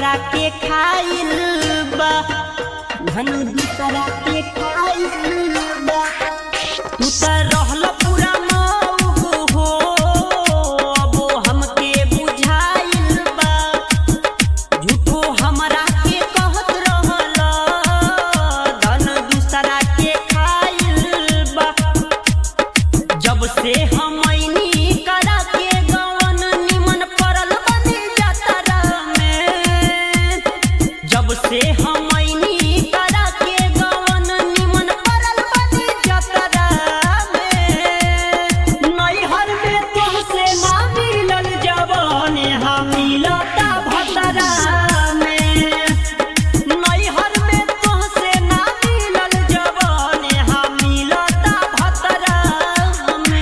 दूसरा के खाइल बा धन दूसरा के खाइल बा तू त रहल पूरा मौग हो अब हमके बुझाइल बा झूठो हमरा के कहत रहल धन दूसरा के खाइल बा जब से हम ऐनी करा के गवन निमन पड़ल बनी जातरा में जब से हम ऐनी करा के गवन निमन पड़ल बनी जातरा में नैहर में तुमसे ना मिलल जवान हम मिलता भतरा में नैहर में तुमसे ना मिलल जवान हम मिलता भतरा में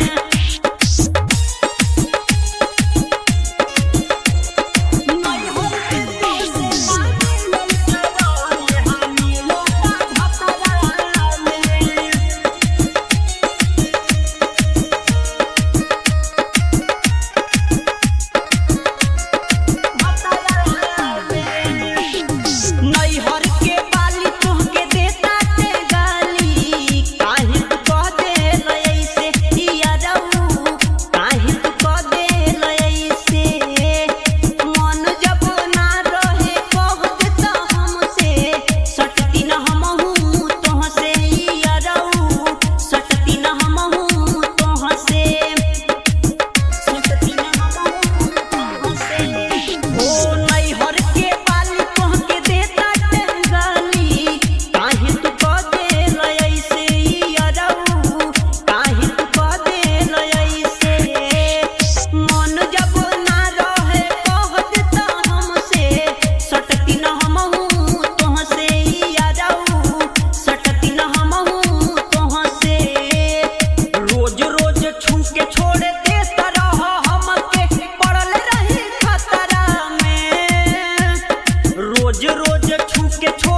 नैहर के बाली तुहके देता ते गाली काहे तू कह देल ऐसे हिया रहू काहे तू कह देल ऐसे मन जब ना रहे कह देता हमसे सटती न हमहू तोहसे हिया रहू सटती न हमहू तोहसे सटती न हमहू तोहसे ओ नैहर के बाली तोहके देता टंगाली काहे तू कह देल ऐसे अरऊ काहे तू कह देल ऐसे मन जब ना रहे कह देता हमसे सटती न हमहू तोहसे अरऊ सटती न हमहू तोहसे रोज रोज छू के छोड़ देता रह हमके पड़ल रही खतरा में रोज रोज छू के छोड़